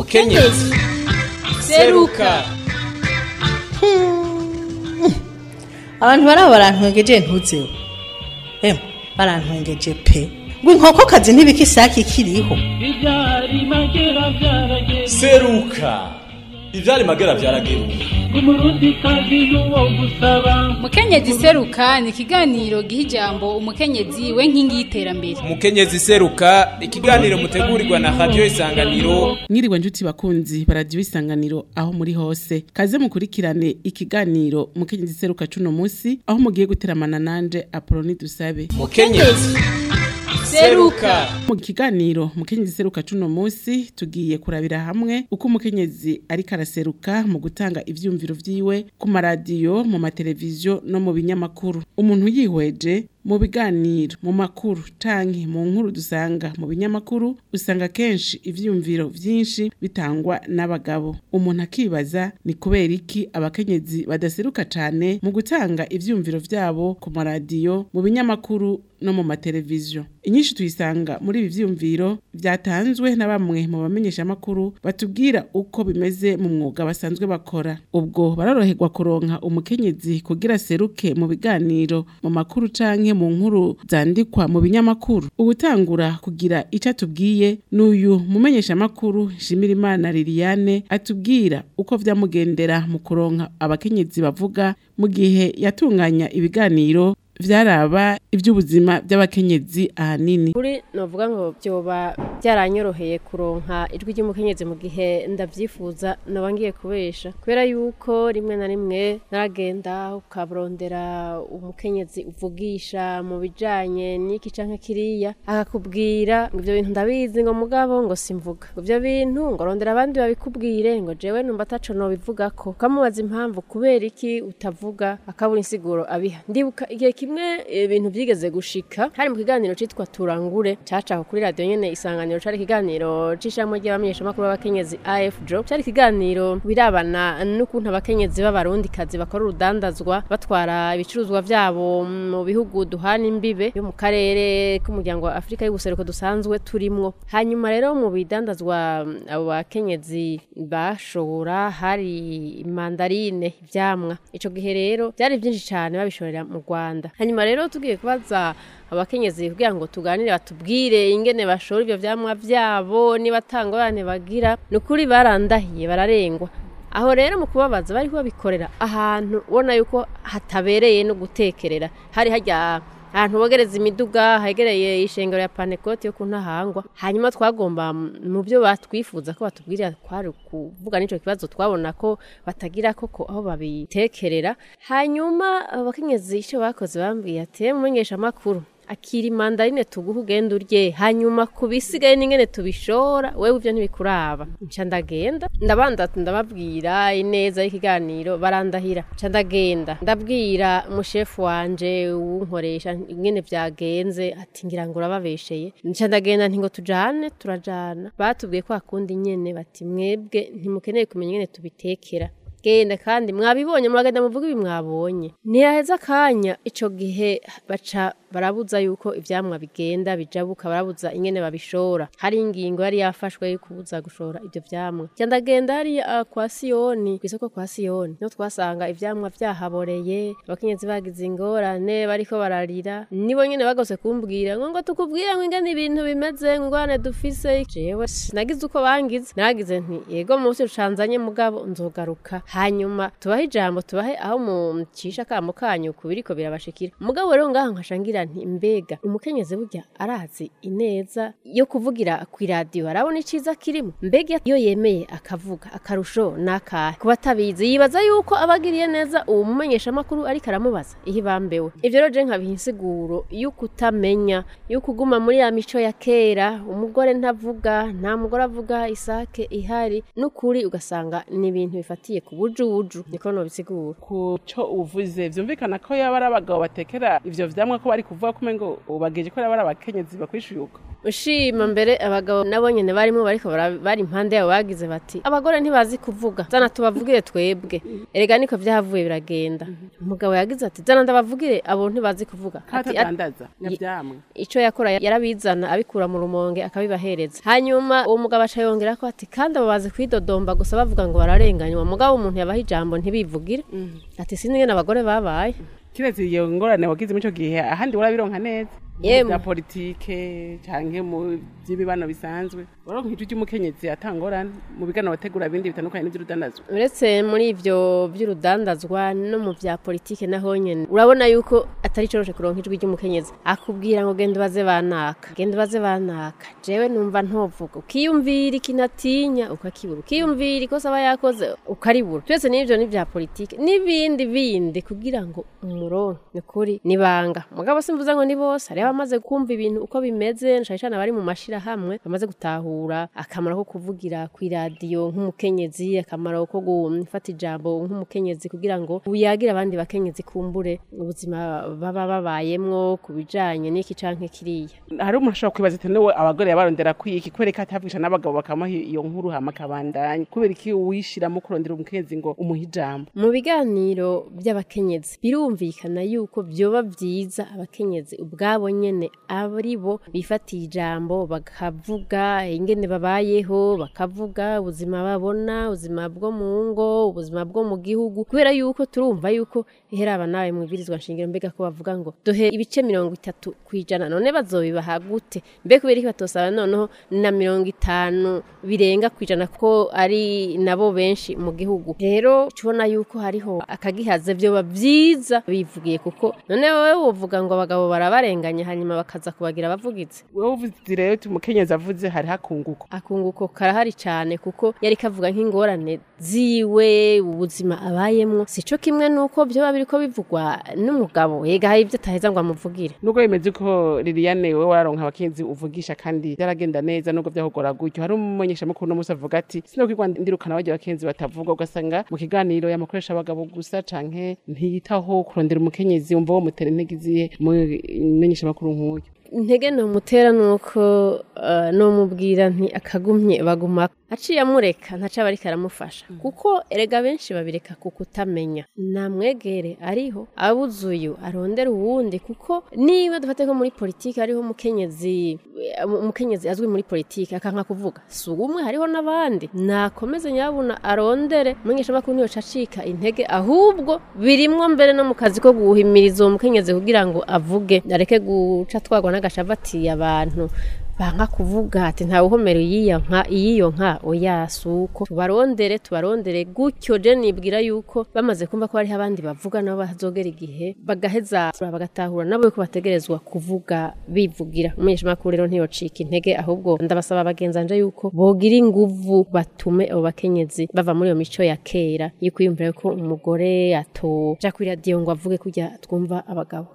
mukenyezi seruka abantu baraba barantwengeje ntuzeho emwe barantwengeje pe ngo inkokokazi ntibika isake ikiriho Ibyari magera byarageze seruka ivyari magera vyarageruka umurundi kazi n'uwo gusaba mukenyezi seruka ni ikiganiro giha ijambo umukenyezi we nkingi y'iterambere umukenyezi seruka ikiganiro mutegurirwa na radio isanganiro mwiriwe njuti bakunzi baradiyo isanganiro aho muri hose kaze mukurikirane ikiganiro mukenyezi seruka cuno musi aho mugiye guteramana nanje apoloni dusabe mukenyezi seruka mu kiganiro mukenyezi seruka cuno musi tugiye kurabira hamwe uko umukenyezi ariko araseruka mu gutanga ivyumviro vyiwe ku maradiyo mu mateleviziyo no mu binyamakuru umuntu yihweje mu biganiro mu makuru canke mu nkuru dusanga mu binyamakuru usanga kenshi ivyumviro vyinshi bitangwa n'abagabo umuntu akibaza ni kubera iki abakenyezi badaseruka cane mu gutanga ivyumviro vyabo ku maradiyo mu binyamakuru no mu mateleviziyo inyinshi tuyisanga muri ibi vyumviro vyatanzwe na bamwe mu bamenyeshamakuru batubwira uko bimeze mu mwuga basanzwe bakora ubwo baroroherwa kuronka umukenyezi kugira seruke mu biganiro mu makuru canke mu nkuru zandikwa mu binyamakuru ubutangura kugira ico atubwiye n'uyu mumenyeshamakuru Shimirimana Liliane atubwira uko vyamugendera mu kuronka abakenyezi bavuga mu gihe yatunganya ibiganiro vyaraba ivy'ubuzima by'abakenyezi ahanini kuri novuga ngo byoba byaranyoroheye kuronka ijwi ry'umukenyezi mu gihe ndavyifuza noba ngiye kubesha kubera yuko rimwe na rimwe naragenda ukaburondera umukenyezi uvugisha mu bijanye n'iki canke kiriya akakubwira ngo ivyo bintu ndabizi ngo mugabo ngo simvuga ngo ivyo bintu ngo rondera abandi babikubwire ngo jewe numva ataco nobivugako ukamubaza impamvu kubera iki utavuga akabura insiguro abiha ndibuka igihe kimwe ibintu byigeze gushika hari mu kiganiro citwa turangure cacaho kuri radio nyene isanganiro cari ikiganiro c'ishamwe ry'abamenyeshamakuru b'abakenyezi AFJO cari ikiganiro birabana n'ukuntu abakenyezi b'abarundi kazi bakora urudandazwa batwara ibicuruzwa vyabo mu bihugu duhana imbibe yo mu karere k'umuryango wa Afrika y'ubuseruko dusanzwe turimwo hanyuma rero mu bidandazwa abo bakenyezi bashora hari mandarine ivyamwa ico gihe rero byari byinshi cyane babishorera mu Rwanda hanyuma rero tugiye kubaza abakenyezi kugira ngo tuganire batubwire ingene bashora ivyo vyamwa vyabo niba atangorane bagira ni ukuri barandahiye bararengwa aho rero mu kubabaza bari babikorera ahantu ubona yuko hatabereye no gutekerera hari hajya ahantu bogereza imiduga hegereye ishengero ya panekoti yo ku ntahangwa hanyuma twagomba mu byo batwifuza ko batubwirira kwari kuvuga n'ico kibazo twabona ko batagira koko aho babitekerera hanyuma abakenyezi ico bakoze bambwiye ati mumenyesha amakuru akira imandarine tuguha ugenda urye hanyuma ku bisigaye n'ingene tubishora wewe ivyo ntibikuraba nca ndagenda ndabanda ndababwira ineza y'ikiganiro barandahira nca ndagenda ndabwira umushefu wanje wunkoresha ingene vyagenze ati ngira ngo urababesheye nca ndagenda nti ngo tujane turajana batubwiye ko akundi nyene bati mwebwe ntimukeneye kumenya ingene tubitekera genda kandi mwabibonye muragenda muvuga ibi mwabonye ntiyaheza akanya ico gihe baca barabuza yuko ivyamwa bigenda bijabuka barabuza ingene babishora hari ingingo yari yafashwe yo kubuza gushora ivyo vyamwa nca ndagenda hariya kwa siyoni kw'isoko kwa siyoni niho twasanga ivyamwa vyahaboreye abakenyezi bagize ingorane bariko bararira nibo nyene bagose kumbwira ngo ngo tukubwire ngo ingene ibintu bimeze ngo ingorane dufise jewe nagize uko bangize naragize nti yego munsi rucanzanye mugabo nzogaruka hanyuma tubahe ijambo tubahe aho mucisha akamo kanyu ku biriko birabashikira mugabo rero ngaho nkashangira nti mbega umukenyezi burya arazi ineza yo kuvugira ku iradiyo arabona iciza kirimo mbega iyo yemeye akavuga akarusho n'akahe ku batabizi yibaza yuko abagiriye neza uwo mumenyeshamakuru ariko aramubaza iyo ibambewe ivyo rero je nkabiha insiguro y'uko utamenya y'uko uguma muri ya mico ya kera umugore ntavuga nta mugore avuga isake ihari n'ukuri ugasanga ni ibintu bifatiye ku bujubuju niko nobisigura ku co uvuze vyumvikana ko yaba ari abagabo batekera ivyo vyamwa ko bari kuvuga ko umengo ubageje ko yaba ari abakenyezi bakwishuye uko ushima mbere abagabo nabo nyene barimo bariko bara- bari impande yabo bagize bati abagore ntibazi kuvuga zana tubavugire twebwe erega niko vyahavuye biragenda umugabo yagize ati zana ndabavugire abo ntibazi kuvuga ati ati- katadandaza nyavyamwe ico yakora yarabizana abikura mu rumonge akabibahereza hanyuma uwo mugabo aca yongera ko ati kandi abo bazi kwidodomba gusa bavuga ngo bararenganywa mugabo umuntu yabaha ijambo ntibivugire ati sinzi ngene abagore babaye kiretse iyo ngorane wagize muri ico gihe ahandi urabironka neza Yemwe. bya politike canke mu by'ibibano bisanzwe waronka ijwi ry'umukenyezi atangorane mu bigano bategura bindi bitandukanye n'ivy'urudandazwa uretse muri ivyo vy'urudandazwa no mu vya politike naho nyene urabona yuko atari coroshe kuronka ijwi ry'umukenyezi akubwira ngo genda baze banaka genda baze banaka jewe numva ntovuga ukiyumvira ikinatinya ukakibura ukiyumvira ikosa aba yakoze ukaribura twese n'ivyo ni vya politike n'ibindi bindi kugira ngo umuronke ni kuri nibanga mugabo simvuze ngo ni bose hariho abamaze kumva ibintu uko bimeze cane cane abari mu mashirahamwe bamaze gutahura akamaro ko kuvugira kw'iradiyo nk'umukenyezi akamaro ko gufata ijambo nk'umukenyezi kugira ngo uyagire abandi bakenyezi kumbure ubuzima baba babayemwo ku bijanye n'iki canke kiriya hari umuntu ashobora kwibaza ati niwe abagore yabarondera kwiki kubera ko atavugisha n'abagabo bakamuha iyo nkuru hama akabandanya kubera iki uwishiramo kurondera umukenyezi ngo umuhe ijambo mu biganiro by'abakenyezi birumvikana yuko vyoba vyiza abakenyezi ubwabo nyene ari bo bifatiye ijambo bakavuga ingene babayeho bakavuga ubuzima babona ubuzima bwo mu ngo ubuzima bwo mu gihugu kubera yuko turumva yuko iheraba nawe mwibwirizwa nshingiro mbega ko bavuga ngo duhe ibice mirongo itatu kwijana none bazobibaha gute mbe kubera iki batosaba noneho na mirongo itanu birenga kwijana ko ari nabo benshi mu gihugu rero tubona yuko hariho akagihaze vyoba vyiza bivugiye kuko none wowe wovuga ngo abagabo barabarenganya hanyuma bakaza kubagira abavugizi wowe uvuze rero uti umukenyezi avuze hari hakunguko akunguko karahari cyane kuko yari kavuga nk'ingorane ziwe ubuzima abayemwo sico kimwe nuko vyoba biriko bivugwa n'umugabo yega hari ivyo ataheza ngo amuvugire nubwo bimeze ko liliane wowe wararonka abakenyezi uvugisha kandi byaragenda neza nubwo byahogora gutyo hari umumenyeshamakuru no musi avuga ati sinokwigwa ndirukana bajya abakenyezi batavuga ugasanga mu kiganiro yamukoresha abagabo gusa canke ntiyitaho kurondera umukenyezi wumva wo mutera intege izihe mumenyeshamakuru nk'uyu intege nomutera nuko uh, nomubwira nti akagumye baguma aciye amureka ntaca aba ariko aramufasha kuko erega benshi babireka ku kutamenya namwegere ariho abuze uyu arondera uwundi kuko niba dufate ko muri politiki hariho umukenyezi umukenyezi azwi muri politiki akanka kuvuga si umwe hariho n'abandi nakomeze nyabuna arondere umumenyeshamakuru ntiyoca acika intege ahubwo birimwo mbere no mu kazi ko guhimiriza uwo mukenyezi kugira ngo avuge areke guca twagwa n'agashavatiye abantu banka kuvuga ati ntawe uhomera iyiyo nka iyiyo nka oya suko tubarondere tubarondere gutyo je nibwira yuko bamaze kumva ko hariho abandi bavuga nabo bazogera igihe bagaheza bagatahura nabo yuko bategerezwa kuvuga bivugira umumenyeshamakuru rero ntiyocika intege ahubwo ndabasaba bagenzanje yuko bogira inguvu batume abo bakenyezi bava muri iyo mico ya kera yo kwiyumvira ko umugore atoja kuri radiyo ngo avuge kurya twumva abagabo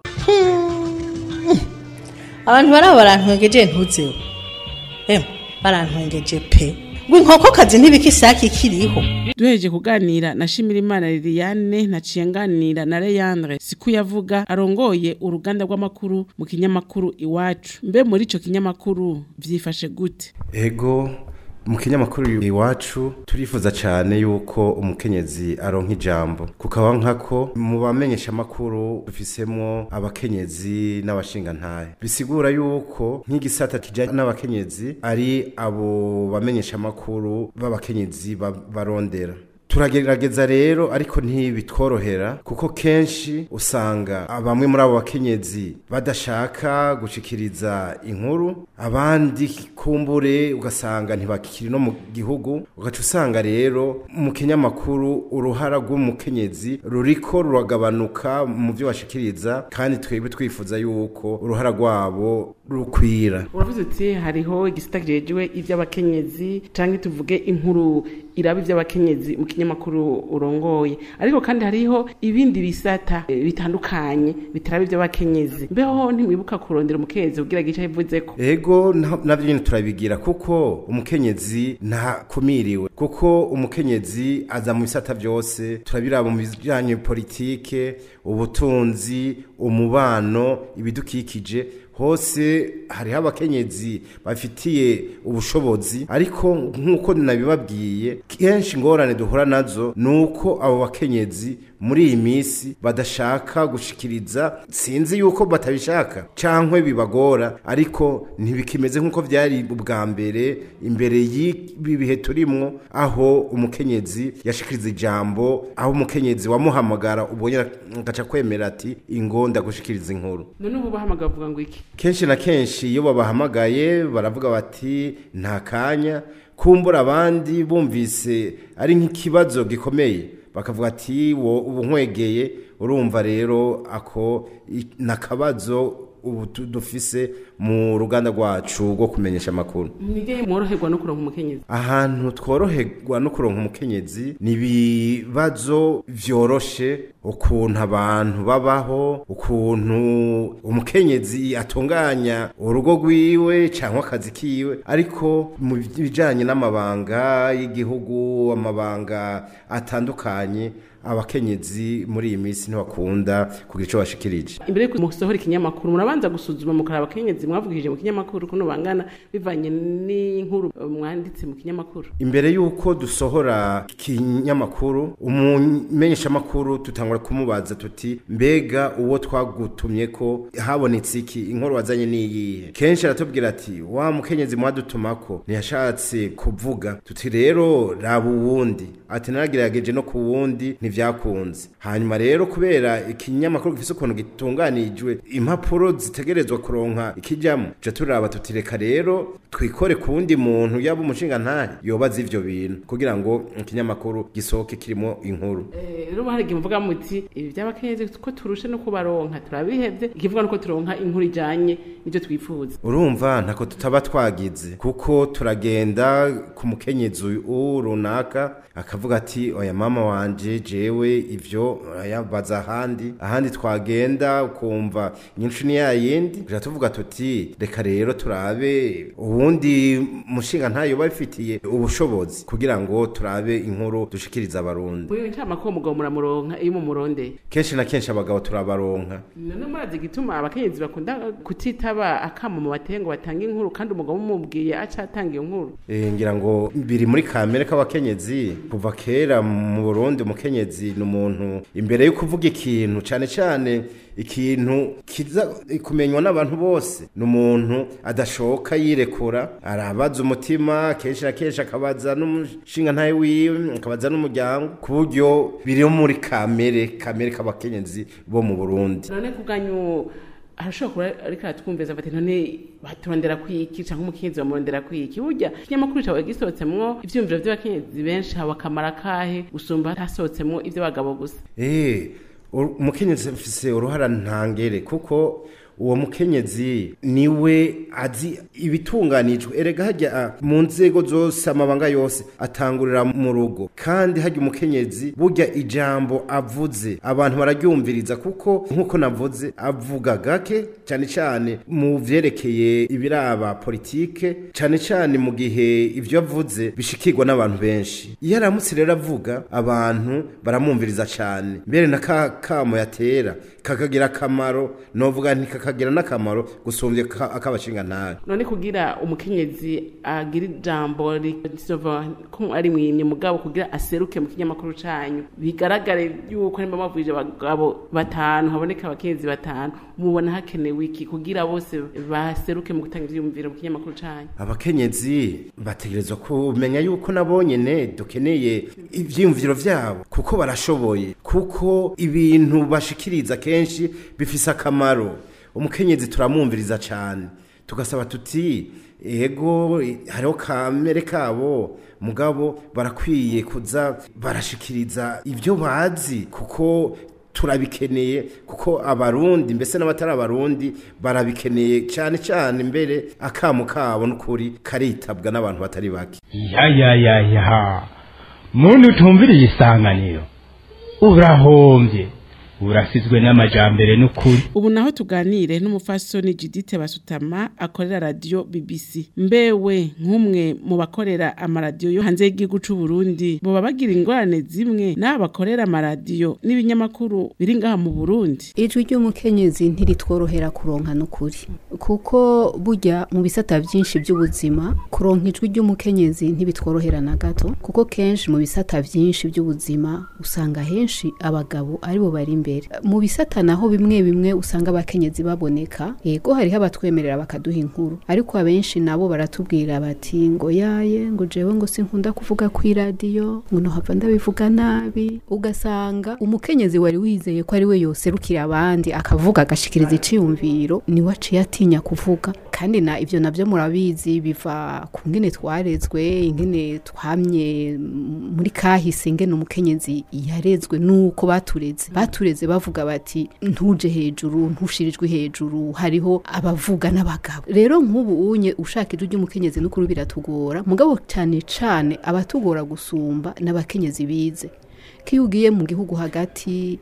abantu baraba barantwengeje ntuzeho emwe barantwengeje pe ngo inkokokazi ntibikisaki kiriho duhereje kuganira na Shimirimana Liliane naciye nganira na Leandre siku yavuga arongoye uruganda rw'amakuru mu kinyamakuru iwacu mbe muri ico kinyamakuru vyifashe gute ego mu kinyamakuru iwacu turifuza cyane yuko umukenyezi aronka ijambo kukaba nkako mu bamenyesha amakuru dufisemo abakenyezi n'abashingantahe bisigura yuko nk'igisata kijanye n'abakenyezi ari abo bamenyesha amakuru b'abakenyezi barondera turagerageza rero ariko ntibitworohera kuko kenshi usanga bamwe muri abo bakenyezi badashaka gushikiriza inkuru abandi kumbure ugasanga ntibakiri no mu gihugu ugaca usanga rero mu kinyamakuru uruhara rw'umukenyezi ruriko ruragabanuka mu byo bashikiriza kandi twebwe twifuza yuko uruhara rwabo rukwira uravuze uti hariho igisita kijejwe iby'abakenyezi canke tuvuge inkuru iraba iby'abakenyezi mu kinyamakuru urongoye ariko kandi hariho ibindi bisata eh, bitandukanye bitaraba iby'abakenyezi mbeho ntimwibuka kurondera umukenyezi kugira gice yivuzeko ego na- navyo nyene turabigira kuko umukenyezi ntakumiriwe kuko umukenyezi aza mu bisata byose turabiraba mu bijanye politike ubutunzi umubano ibidukikije hose hariho abakenyezi bafitiye ubushobozi ariko nk'uko nabibabwiye kenshi ingorane duhura nazo ni uko abo bakenyezi muri iyi minsi badashaka gushikiriza sinzi yuko batabishaka cyangwa bibagora ariko ntibikimeze nk'uko byari ubwa mbere imbere y'ibi bihe turimwo aho umukenyezi yashikiriza ijambo aho umukenyezi wamuhamagara ubonye agaca kwemera ati ingo ndagushikiriza inkuru none ubu bahamagara bavuga ngo iki kenshi na kenshi iyo babahamagaye baravuga bati nta kanya kumbura abandi bumvise ari nk'ikibazo gikomeye bakavuga ati wo ubu nkwegeye urumva rero ako i- nakabazo ubu tu- dufise mu ruganda rwacu rwo kumenyesha amakuru mwige mworoherwa no kuronka umukenyezi ahantu tworoherwa no kuronka umukenyezi ni ibibazo vyoroshe ukuntu abantu babaho ukuntu umukenyezi atunganya urugo rwiwe cyangwa akazi kiwe ariko mu bijanye n'amabanga y'igihugu amabanga atandukanye abakenyezi muri iyi minsi ntibakunda kugira icyo bashikirije imbere yuko musohora ikinyamakuru murabanza gusuzuma mukaraba abakenyezi mwavugije mu kinyamakuru kuno bangana bivanye n'inkuru eh, mwanditse mu kinyamakuru imbere y'uko dusohora ikinyamakuru umumenyeshamakuru tutangura kumubaza tuti mbega uwo twagutumye ko habonetse iki inkuru wazanye n'iyihe kenshi aratubwira ati wa mukenyezi mwadutumako ntiyashatse kuvuga tuti rero raba uwundi ati naragerageje no ku wundi ntivyakunze hanyuma rero kubera ikinyamakuru gifise ukuntu gitunganijwe impapuro zitegerezwa kuronka ikijamo tuca turaba tuti reka rero twikore ku wundi muntu yaba umushinga ntari yobaza ivyo bintu kugira ngo ikinyamakuru gisohoke kirimo inkuru Eh, rero hari igihe muvuga muti ibi by'abakenyezi ko turushe no kubaronka turabihevye ikivuga nuko turonka inkuru ijanye n'ivyo twifuza urumva ntako tutaba twagize kuko turagenda ku mukenyezi uyu runaka akavuga ati oya mama wanje jewe ivyo yabaza ahandi ahandi twagenda ukumva nyinshi ni yayindi tuja tuvuga tuti reka rero turabe uwundi mushinga ntayo babifitiye ubushobozi kugira ngo turabe inkuru dushikiriza abarundi mwiwe ncamako uwo mugabo muramuronka iyo mumurondeye kenshi na kenshi abagabo turabaronka none murazi igituma abakenyezi bakunda kutitaba akamo mu bateye ngo batange inkuru kandi umugabo umubwiye aca atanga iyo nkuru Eh, ngira ngo biri muri kamere k'abakenyezi kuva kera mu Burundi umukenyezi ni umuntu imbere yo kuvuga ikintu cyane cyane ikintu kiza kumenywa n'abantu bose ni umuntu adashoka yirekura arabaza umutima kenshi na kenshi akabaza n'umushinga ntawe wiwe akabaza n'umuryango ku buryo biri muri kamere kamere k'abakenyezi bo mu Burundi none kubwanyu arashobora kuba ariko aratwumviza bati none baturondera kwiki cyangwa umukenyezi bamurondera kwiki burya ikinyamakuru cyawe gisohotsemwo ivyumviro vy'abakenyezi benshi haba akamaro kahe gusumba hasohotsemwo ivy'abagabo gusa Eh, ur- umukenyezi afise uruhara ntangere kuko uwo mukenyezi niwe azi ibitunganijwe erega hajya ah, mu nzego zose amabanga yose atangurira mu rugo kandi hajya umukenyezi burya ijambo avuze abantu bararyumviriza kuko nk'uko navuze avuga gake cyane cyane mu vyerekeye ibiraba politike cyane cyane mu gihe ivyo avuze bishikirwa n'abantu benshi iyo aramutse rero avuga abantu baramwumviriza cyane mbere na ka kamo yatera kakagira akamaro novuga nti kakagira n'akamaro gusumbya ka- ak'abashinga ntawe none kugira umukenyezi agira ijambo risova ko ari mwimye mugabo kugira aseruke mu kinyamakuru canyu bigaragare yuko nimba mavuje abagabo batanu haboneka abakenyezi batanu mubona hakenewe iki kugira bose baseruke mu gutanga ivyiyumviro mu kinyamakuru canyu abakenyezi bategerezwa kumenya yuko nabo nyene dukeneye ivyiyumviro vyabo kuko barashoboye kuko ibintu bashikiriza kenshi bifise akamaro umukenyezi turamwumviriza cyane tugasaba tuti ego hariho kamere kabo mugabo barakwiye kuza barashikiriza ibyo bazi kuko turabikeneye kuko abarundi mbese n'abatari abarundi barabikeneye cyane cyane mbere akamo kabo n'ukuri karitabwa n'abantu batari bake ya ya ya ya muntu utumviriye isanganiro urahombye burasizwe n'amajambere n'ukuri ubu naho tuganire n'umufasoni Judith Basutama akorera radio BBC mbewe nk'umwe mu bakorera amaradiyo yo hanze y'igihugu c'u Burundi boba bagira ingorane zimwe n'abo bakorera amaradiyo n'ibinyamakuru biri ngaha mu Burundi ijwi ry'umukenyezi ntiritworohera kuronka n'ukuri kuko burya mu bisata byinshi by'ubuzima kuronka ijwi ry'umukenyezi ntibitworohera na gato kuko kenshi mu bisata byinshi by'ubuzima usanga henshi abagabo aribo bari imbere mu bisata naho bimwe bimwe usanga abakenyezi baboneka yego hariho abatwemerera bakaduha inkuru ariko abenshi nabo baratubwira bati ngo yaye ngo jewe ngo sinkunda kuvuga ku iradiyo ngo nohava ndabivuga nabi ugasanga umukenyezi wari wizeye ko ari we yoserukira abandi akavuga agashikiriza iciyumviro niwe aciye atinya kuvuga kandi na ivyo navyo murabizi biva ku ngene twarezwe ingene twamye m- muri kahise ingene umukenyezi yarezwe nuko batureze batureze bavuga bati ntuje hejuru ntushirijwe hejuru hariho abavuga n'abagabo rero nk'ubu unye ushaka ijwi ry'umukenyezi n'ukuri biratugora mugabo cyane cane abatugora gusumba n'abakenyezi bize kiyo ugiye mu gihugu hagati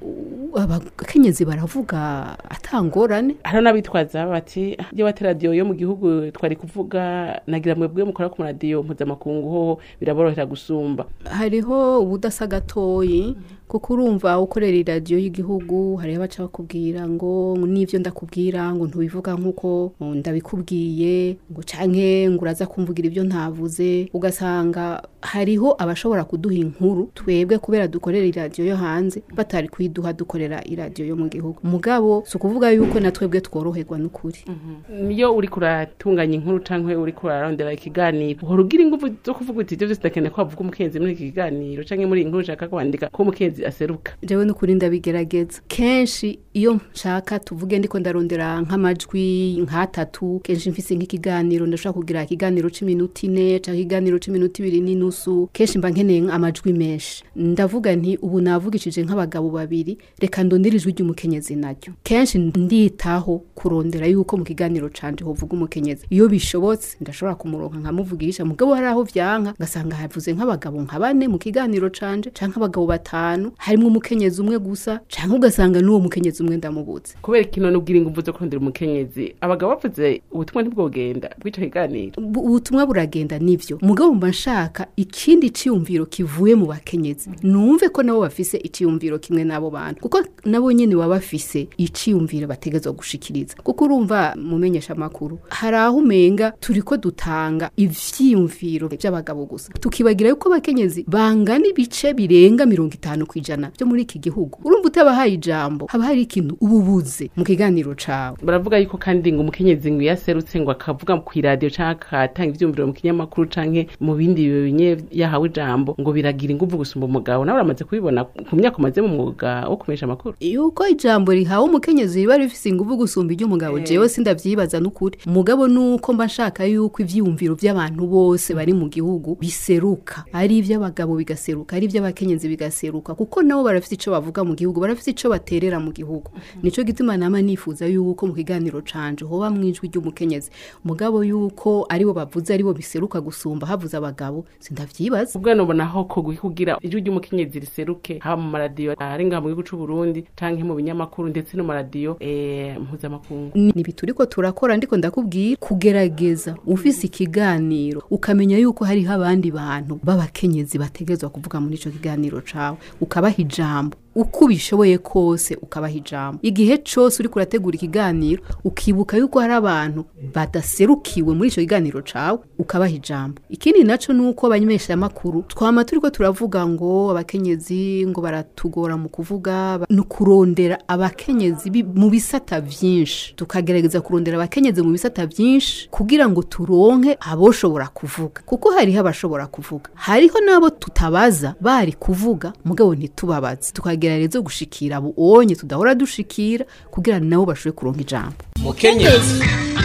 u- abakenyezi baravuga atangorane hari n'abitwaza bati iyo bate radiyo yo mu gihugu twari kuvuga nagira mwebwe mukora ku maradiyo mpuzamakungu hoho biraborohera gusumba hariho ubudasa gatoyi kuko urumva ukorera iradiyo y'igihugu hariho abaca bakubwira ngo n'ibyo ndakubwira ngo ntubivuga nk'uko ngo ndabikubwiye ngo canke ngo uraza kumvugira ibyo ntavuze ugasanga hariho abashobora kuduha inkuru twebwe kubera dukorera iradiyo yo hanze batari kuyiduha dukorera iradiyo yo mu gihugu mugabo si ukuvuga yuko na twebwe tworoherwa n'ukuri iyo uri kuratunganya inkuru canke uri kurarondera ikiganiro uhora ugira ingufu zo kuvuga uti ivyo vyose ndakeneye ko bavuga umukenzi muri iki kiganiro canke muri iyi nkuru ushaka kwandika ko umukenzi aseruka jewe n'ukuri ndabigerageza kenshi iyo nshaka tuvuge ndiko ndarondera nk'amajwi nk'atatu kenshi mfise nk'ikiganiro ndashobora kugira ikiganiro c'iminota ine canke ikiganiro c'iminota ibiri n'inusu kenshi mba nkeneye amajwi menshi ndavuga nti ubu navugishije nk'abagabo babiri reka ndondere ijwi ry'umukenyezi naryo kenshi nditaho kurondera yuko mu kiganiro canje hovuga umukenyezi iyo bishobotse ndashobora kumuronka nkamuvugisha mugabo hari aho vyanka ngasanga havuze nk'abagabo nka bane mu kiganiro canje canke abagabo batanu harimwo umukenyezi umwe gusa canke ugasanga n'uwo mukenyezi umwe ndamubutse kubera kino n'ubwira ingufu zo kurondera umukenyezi abagabo bavuze ubutumwa ntibwogenda bw'ico kiganiro Bu- ubutumwa buragenda nivyo mugabo mba nshaka ikindi ciyumviro kivuye mu bakenyezi numve ko nabo bafise iciyumviro kimwe n'abo bantu kuko nabo nyene baba bafise iciyumviro bategezwa gushikiriza kuko urumva mumenyesha amakuru hari aho umenga turiko dutanga ivyiyumviro vy'abagabo gusa tukibagira yuko abakenyezi bangana ibice birenga mirongo itanu kw'ijana vyo muri iki gihugu urumva utabahaye ijambo haba hari ikintu ububuze mu kiganiro cawe baravuga yuko kandi ngo umukenyezi ngo iyo aserutse ngo akavuga ku iradiyo canke akatanga ivyumviro mu kinyamakuru canke mu bindi binye yahawe ijambo ngo biragira ingufu gusumba umugabo nawe uramaze kubibona ku myaka umaze mu mwuga wo kumenyesha amakuru yuko ijambo rihawe umukenyezi riba rifise ingufu gusumba iry'umugabo Eh. jewe sindavyibaza n'ukuri umugabo nuko mba nshaka yuko ivyiyumviro vy'abantu bose bari mu gihugu biseruka ari ivy'abagabo bigaseruka ari ivy'abakenyezi bigaseruka kuko nabo barafise ico bavuga mu gihugu barafise ico baterera mu gihugu nico gituma nama nifuza yuko mu kiganiro canje hoba mwijwi ry'umukenyezi umugabo yuko aribo bavuze aribo biseruka gusumba havuze abagabo sindavyibaza ubwo nubona aho kogwi kugira ijwi ry'umukenyezi riseruke haba mu maradiyo ari ngaha mu gihugu c'u Burundi canke mu binyamakuru ndetse no mu maradiyo eh, mpuzamakungu ni ibi turiko turakora ndiko ndakubwira kugerageza ufise ikiganiro ukamenya yuko hariho abandi bantu b'abakenyezi bategezwa kuvuga muri ico kiganiro cawe ukabaha ijambo uko ubishoboye kose ukabaha ijambo igihe cose uriko urategura ikiganiro ukibuka yuko hari abantu badaserukiwe muri ico kiganiro cawe ukabaha ijambo ikindi naco nuko abanyemesha amakuru twama turiko turavuga ngo abakenyezi ngo baratugora mu kuvuga ba- ni ukurondera abakenyezi bi- mu bisata vyinshi tukagerageza kurondera abakenyezi mu bisata vyinshi kugira ngo turonke aboshobora kuvuga kuko hariho abashobora kuvuga hariho n'abo tutabaza bari kuvuga mugabo ntitubabaze tukagerageza gushikira abo onye tudahora dushikira kugira nabo bashobore kuronka ijambo mukenyezi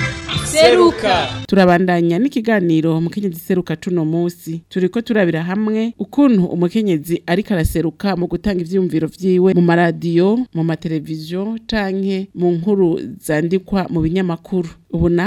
seruka turabandanya n'ikiganiro umukenyezi seruka cuno musi turiko turabira hamwe ukuntu umukenyezi ariko araseruka mu gutanga ivyiyumviro vyiwe mu maradiyo mu mateleviziyo canke mu nkuru zandikwa mu binyamakuru ubu naho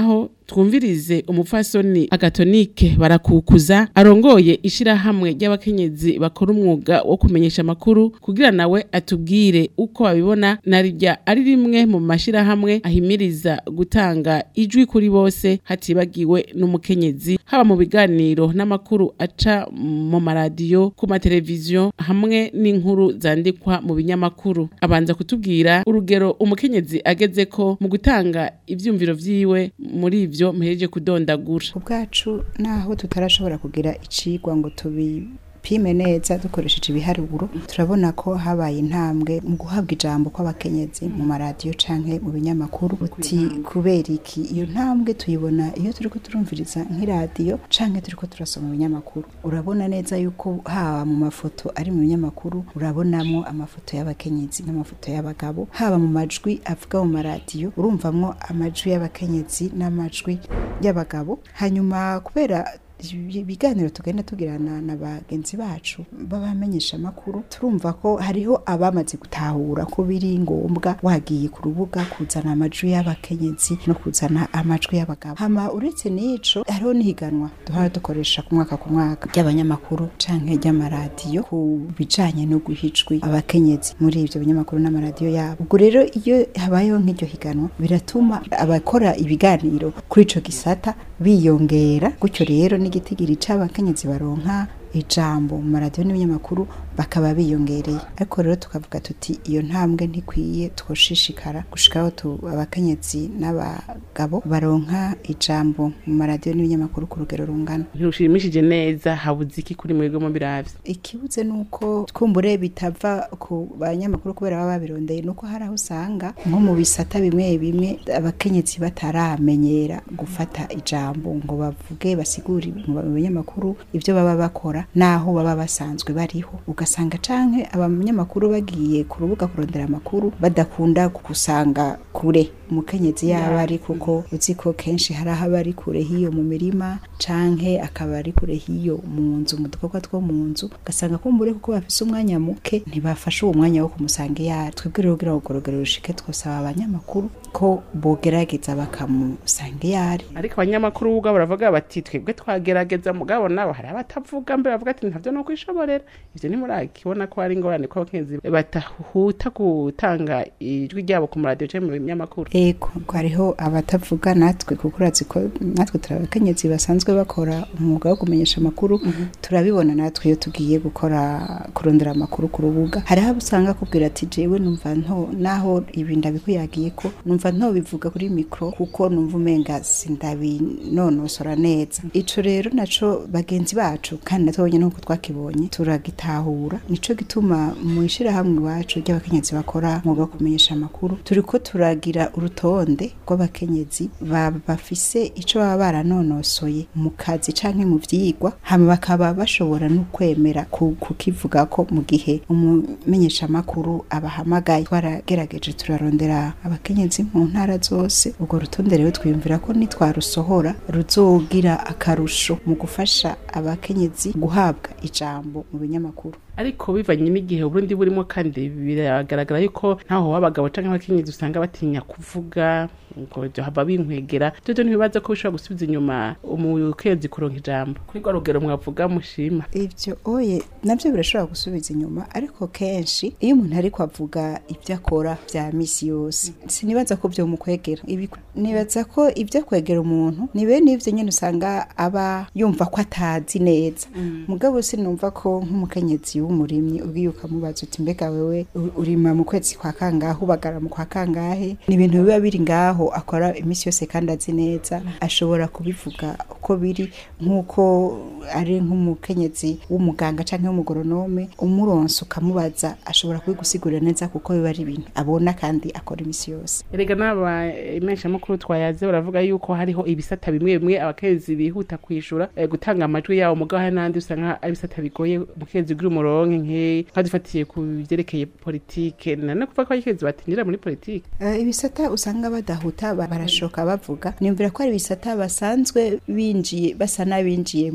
twumvirize umupfasoni agatonike barakukuza arongoye ishirahamwe ry'abakenyezi bakora umwuga wo kumenyesha amakuru kugira nawe atubwire uko babibona narirya ari rimwe mu mashirahamwe ahimiriza gutanga ijwi kuri bose hatibagiwe n'umukenyezi haba mu biganiro n'amakuru aca mu maradiyo ku mateleviziyo hamwe n'inkuru zandikwa mu binyamakuru abanza kutubwira urugero umukenyezi ageze ko mu gutanga ivyumviro vyiwe muri ivyo mpereje kudondagura ubwacu naho tutarashobora kugira icigwa ngo tubi pime neza dukoresheje ibiharuro turabona ko habaye intambwe mu guhabwa ijambo kw'abakenyezi mu maradiyo canke mu binyamakuru uti kubera iki iyo ntambwe tuyibona iyo turiko turumviriza nk'iradiyo canke turiko turasoma ibinyamakuru urabona neza yuko haba mu mafoto ari mu binyamakuru urabonamwo amafoto y'abakenyezi n'amafoto y'abagabo haba mu majwi avuga mu maradiyo urumvamwo amajwi y'abakenyezi n'amajwi y'abagabo hanyuma kubera ibiganiro tugenda tugirana na bagenzi bacu babamenyesha amakuru turumva ko hariho abamaze gutahura ko biri ngombwa wagiye ku rubuga kuzana amajwi y'abakenyezi no kuzana amajwi y'abagabo hama uretse n'ico hariho n'ihiganwa duhora dukoresha ku mwaka ku mwaka ry'abanyamakuru canke ry'amaradiyo ku bijanye no guha ijwi abakenyezi muri ivyo binyamakuru n'amaradiyo yabo ubwo rero iyo habayeho nk'iryo higanwa biratuma abakora ibiganiro kuri ico gisata biyongera gutyo rero n'igitigiri c'abakenyezi baronka ijambo mu maradiyo n'ibinyamakuru bakaba biyongereye ariko rero tukavuga tuti iyo ntambwe ntikwiye twoshishikara gushikaho tu abakenyezi n'abagabo baronka ijambo mu maradiyo n'ibinyamakuru ku rugero rungana ntirushimishije neza habuze iki kuri mwebwe mu biravye ikibuze nuko twumbure bitava ku banyamakuru kubera baba babirondeye nuko hari aho usanga nko mu bisata bimwe bimwe abakenyezi bataramenyera gufata ijambo ngo bavuge basigure mu binyamakuru ivyo baba bakora naho baba basanzwe bariho ugasanga canke abanyamakuru bagiye ku rubuga kurondera amakuru badakunda gusanga kure umukenyezi yaba ari kuko uzi ko kenshi hari aho aba ari kure hiyo mu mirima canke akaba ari kure hiyo mu nzu mu dukorwa two mu nzu ugasanga kumbure kuko bafise umwanya muke ntibafashe uwo mwanya wo kumusanga iyari twebwe rero kugira ngo urugero rushike twosaba abanyamakuru ko bogerageza bakamusanga iyari ariko abanyamakuru ubwo baravuga bati twebwe twagerageza mugabo nabo hari abatavuga mbere bavuga ati ntavyo no kwishoborera ivyo ntimurakibona ko ari ingorane ko abakenyezi batahuta gutanga ijwi ryabo ku maradiyo canke mu binyamakuru ego hariho abatavuga natwe kuko urazi ko natwe turi abakenyezi basanzwe bakora umwuga wo kumenyesha amakuru turabibona natwe iyo tugiye gukora kurondera amakuru ku rubuga hariho abo usanga akubwira ati jewe numva nto naho ibi ndabikuyagiye ko numva nto bivuga kuri mikro kuko numva umenga sindabinonosora neza ico rero naco bagenzi bacu kandi natwe nuko twakibonye turagitahura nico gituma mu ishirahamwe iwacu ry'abakenyezi bakora umwuga wo kumenyesha amakuru turiko turagira urutonde rw'abakenyezi bafise ico baba baranonosoye mu kazi canke mu vyigwa hama bakaba bashobora no kwemera kukivuga ko mu gihe umumenyesha amakuru abahamagaye twaragerageje turarondera abakenyezi mu ntara zose urwo rutonde rero twiyumvira ko nitwarusohora ruzogira akarusho mu gufasha abakenyezi guhabwa ijambo mu binyamakuru ariko bivanye n'igihe uburundi burimo kandi biragaragara yuko ntaho w'abagabo canke abakenyezi usanga batinya kuvuga ngo haba binkwegera dodo ntibibaza ko bishobora gusubiza inyuma umukenyezi kuronka ijambo kuri rwa rugero mwavuga mushima ivyo oye navyo birashobora gusubiza inyuma ariko kenshi iyo umuntu ariko avuga ivyo akora vya misi yose sinibaza ko vyo mukwegera nibaza ko ivyo kwegera umuntu ni bene ivyo nyene usanga aba yumva ko atazi neza mugabo sinumva ko nk'umukenyezi w'umurimyi ubwiye ukamubaza uti mbega wewe urima mu kwezi kwa kangahe ubagara mu kwa kangahe ni ibintu biba biri ngaho akora iminsi yose kandi azi neza ashobora kubivuga uko biri nk'uko ari nk'umukenyezi w'umuganga cyangwa w'umugoronome umuronsa ukamubaza ashobora kubigusigurira neza kuko biba ari ibintu abona kandi akora iminsi yose erega n'aba imeshamakuru twayaze baravuga yuko hariho ibisata bimwe bimwe abakenyezi bihuta kwishura gutanga amajwi yabo mugabo hari n'andi usanga ari ibisata bigoye umukenyezi ugira umuronke nke nkadufatiye ku byerekeye politike nane kuvuga ko abakenyezi batinjira muri politike ibisata usanga badahuta barashoka bavuga niyumvira ko ari ibisata basanzwe binjiye basa n'abinjiyemwo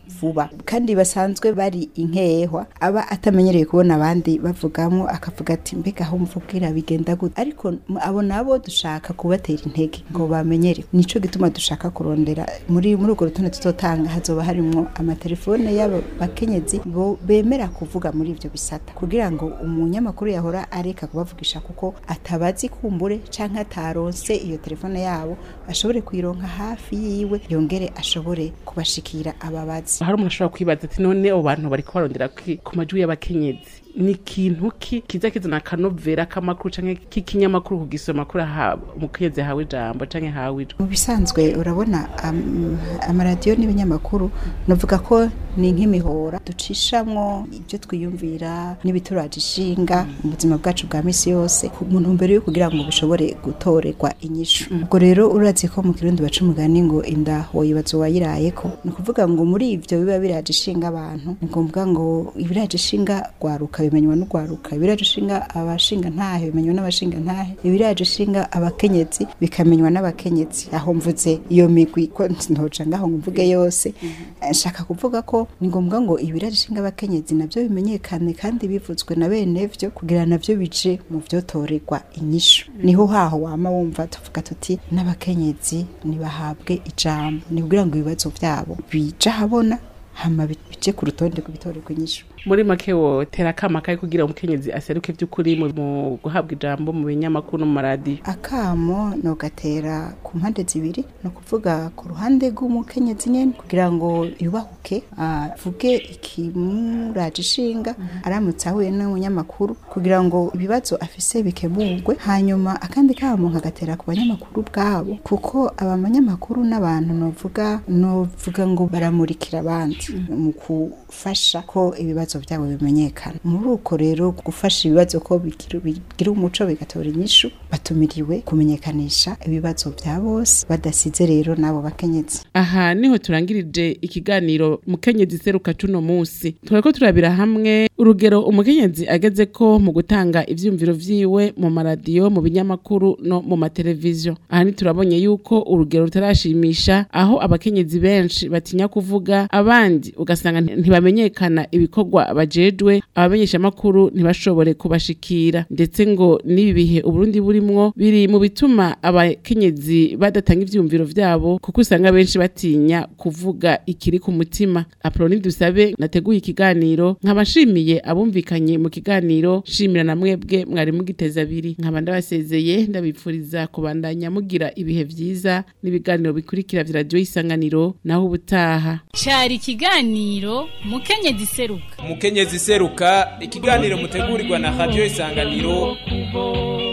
vuba kandi basanzwe bari inkehwa aba atamenyereye kubona abandi bavugamo akavuga ati mbega aho mvugira bigenda gute ariko m- abo nabo dushaka kubatera intege ngo bamenyere nico gituma dushaka kurondera muri muri urwo rutonde tutotanga hazoba harimwo amatelefone y'abo bakenyezi bo bemera kuvuga muri ivyo bisata kugira ngo umunyamakuru yahora areka kubavugisha kuko atabazi kumbure canke ataronse iyo telefone yabo ashobore kuyironka hafi yiwe yongere ashobore kubashikira ababazi hari umuntu ashobora kwibaza ati none abo bantu bariko barondera ki- ku majwi y'abakenyezi ni ikintu ki kiza kizana akanovera k'amakuru canke k'ikinyamakuru kugisoma kuri aha umukenyezi hawe ijambo canke hawe ijwi mu bisanzwe urabona am- amaradiyo n'ibinyamakuru navuga ko ni nk'imihora ducishamwo ibyo twiyumvira n'ibituraje ishinga mu buzima bwacu bwa misi yose ku muntu mbere yo kugira ngo bishobore gutorerwa inyishu ubwo rero urazi ko mu kirundi baca umugani ngo inda woyibaza uwayirayeko ni ukuvuga ngo muri ivyo biba biraje ishinga abantu ni ngombwa ngo ibiraje ishinga rwaruka bimenywa n'urwaruka ibiraje ishinga abashinga ntahe bimenywa n'abashinga ntahe ibiraje ishinga abakenyezi bikamenywa n'abakenyezi aho mvuze iyo migwi ko ntoca ngaho ngo mvuge yose Eh, nshaka kuvuga ko ni ngombwa ngo ibiraje ishinga abakenyezi navyo bimenyekane kandi bivuzwe na bene vyo kugira navyo bije mu vyotorerwa inyishu niho haho wama wumva tuvuga tuti n'abakenyezi nibahabwe ijambo ni kugira ngo ibibazo vyabo bija habona hama bi- bije ku rutonde rw'ibitorerwa inyishu muri make wotera akama kari kugira umukenyezi aseruke vy'ukuri mu mu guhabwa ijambo mu binyamakuru no mu maradiyo akamo nogatera ku mpande zibiri ni ukuvuga ku ruhande rw'umukenyezi nyene kugira ngo yubahuke avuge ikimuraje ishinga aramutse ahuye n'umunyamakuru kugira ngo ibibazo afise bikemurwe hanyuma akandi kamo nkagatera ku banyamakuru bwabo kuko aba banyamakuru n'abantu novuga novuga ngo baramurikira abandi mu gufasha ko ibibazo byabo bimenyekana muri uko rero gufasha ibibazo ko bigira bigira umuco bigatora inyishu batumiriwe kumenyekanisha ibibazo bya bose badasize rero n'abo bakenyezi aha niho turangirije ikiganiro mukenyezi seruka cuno musi turako turabira hamwe urugero umukenyezi ageze ko mu gutanga ivyumviro vyiwe mu maradiyo mu binyamakuru no mu mateleviziyo aha ni turabonye yuko urugero rutarashimisha aho abakenyezi benshi batinya kuvuga abandi ugasanga nti- ntibamenyekana ibikorwa bajejwe abamenyesha amakuru ntibashobore kubashikira ndetse ngo n'ibi bihe uburundi burimwo biri mu bituma abakenyezi badatanga ivyumviro vyabo kuko usanga benshi batinya kuvuga ikiri ku mutima aproni dusabe nateguye ikiganiro nkaba nshimiye abumvikanye mu kiganiro shimira na mwebwe mwari mugiteza abiri nkaba ndabasezeye ndabipfuriza kubandanya mugira ibihe vyiza n'ibiganiro bikurikira vya radiyo y'isanganiro naho ubutaha cari ikiganiro mukenyezi seruka umukenyezi seruka ikiganiro mutegurirwa na radio isanganiro kubo